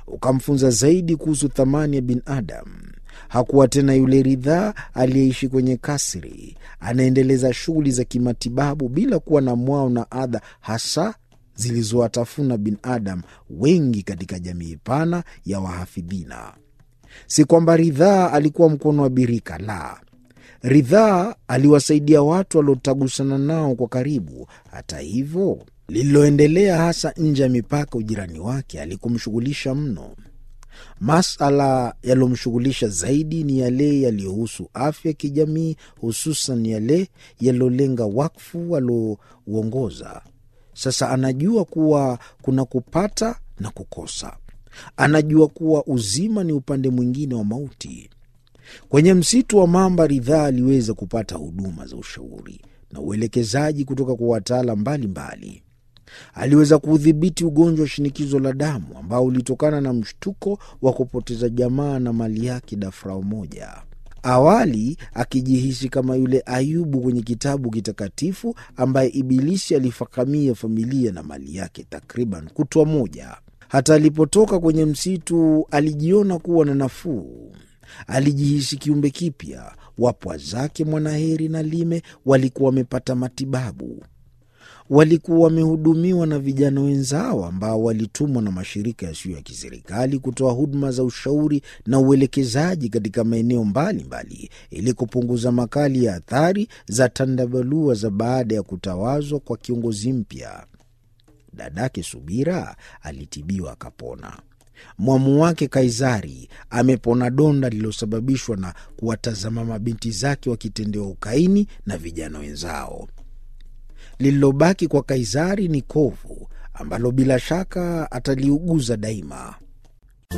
ukamfunza zaidi kuhusu thamani ya binadamu. Hakuwa tena yule Ridhaa aliyeishi kwenye kasri, anaendeleza shughuli za kimatibabu bila kuwa na mwao na adha hasa zilizowatafuna binadamu wengi katika jamii pana ya wahafidhina. Si kwamba Ridhaa alikuwa mkono wa birika, la. Ridhaa aliwasaidia watu waliotagusana nao kwa karibu. Hata hivyo, lililoendelea hasa nje ya mipaka ujirani wake alikumshughulisha mno. Masala yaliyomshughulisha zaidi ni yale yaliyohusu afya ya kijamii, hususan yale yaliyolenga wakfu aliouongoza. Sasa anajua kuwa kuna kupata na kukosa. Anajua kuwa uzima ni upande mwingine wa mauti. Kwenye msitu wa mamba, Ridhaa aliweza kupata huduma za ushauri na uelekezaji kutoka kwa wataalam mbalimbali. Aliweza kuudhibiti ugonjwa wa shinikizo la damu ambao ulitokana na mshtuko wa kupoteza jamaa na mali yake dafrao moja. Awali akijihisi kama yule Ayubu kwenye kitabu kitakatifu ambaye Ibilisi alifakamia familia na mali yake takriban kutwa moja. Hata alipotoka kwenye msitu alijiona kuwa na nafuu. Alijihisi kiumbe kipya. Wapwa zake Mwanaheri na Lime walikuwa wamepata matibabu walikuwa wamehudumiwa na vijana wenzao ambao walitumwa na mashirika yasiyo ya kiserikali kutoa huduma za ushauri na uelekezaji katika maeneo mbalimbali ili kupunguza makali ya athari za tandabalua za baada ya kutawazwa kwa kiongozi mpya. Dadake Subira alitibiwa akapona. Mwamu wake Kaisari amepona donda lililosababishwa na kuwatazama mabinti zake wakitendewa ukaini na vijana wenzao. Lililobaki kwa Kaisari ni kovu ambalo bila shaka ataliuguza daima.